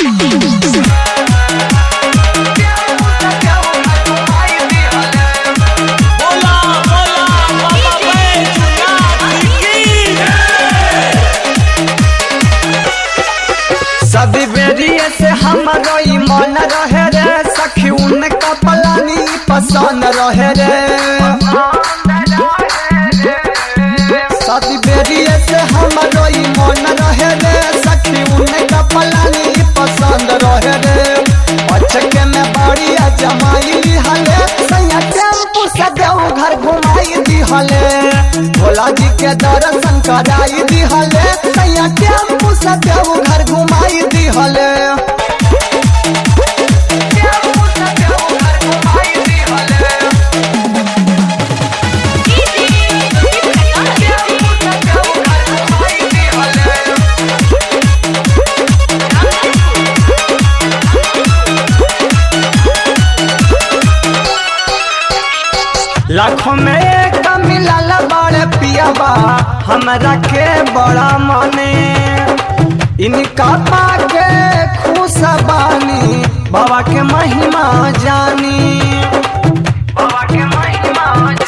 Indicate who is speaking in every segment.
Speaker 1: बोला बोला बाबा बैजनाथ की
Speaker 2: सदी बेरिए से हमारो ई मन रहे रे सखी उनका पलानी पसंद रहे रे सदी बेरिए से हमारो ई मन रहे रे सखी उनका पलानी पसंद रहे रे अचके में बड़िया जमाई हले सैया टेम्पू से देव घर घुमाई दी हले भोला जी के दर्शन कराई दी हले सैया टेम्पू से देव घर घुमाई दी हले लाखों में एक मिलल बड़े पियाबा हमरा के बड़ा मने इनका पाके खुश बानी बाबा के महिमा जानी बाबा के महिमा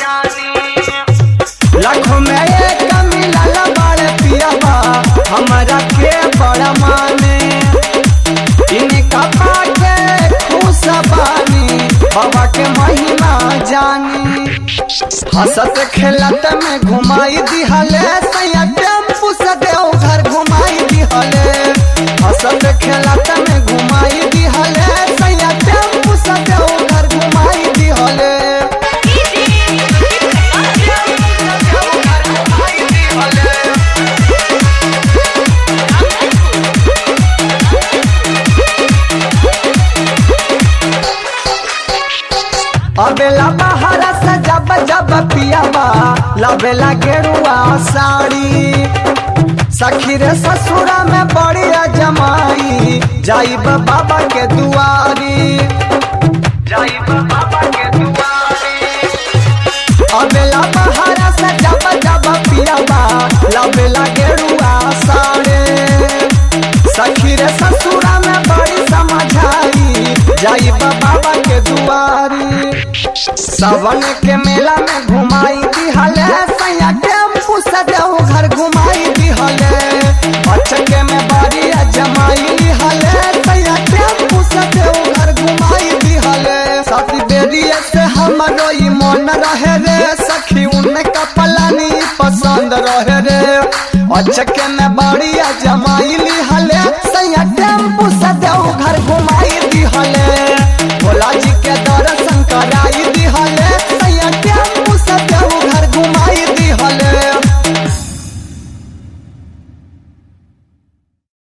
Speaker 2: जानी लाखों में एक मिलल बड़े पियाबा हमरा के बड़ा माने इनका पाके खुश बानी बाबा के महिमा जानी हंसत खेलत में घुमाई दिहले सैया टेम्पू से देव घर घुमाई दिहले हंसत खेलत में घुमाई दिहले सैया टेम्पू से देव घर घुमाई दिहले अबेला बाहर से जब जब पियाबा लबेला गेरुआ साड़ी सखी रे ससुरा में बढ़िया जमाई जाइब बाबा के दुआरी जाइब बाबा के दुआरी अबेला बाहर से जब जब पियाबा लबेला गेरुआ साड़ी सखी रे ससुरा में बड़ी समझाई जाइब बाबा के दुआरी सावन के मेला में घुमाई दिहले सैया टेम्पू से देव घर घुमाई दिहले अचके में बड़िया जमाई दिहले सैया टेम्पू से देव घर घुमाई दिहले साथी बेरिए से हमरो ई मन रहे रे सखी उनका पलानी पसंद रहे रे अचके में बड़िया जमाई लिहले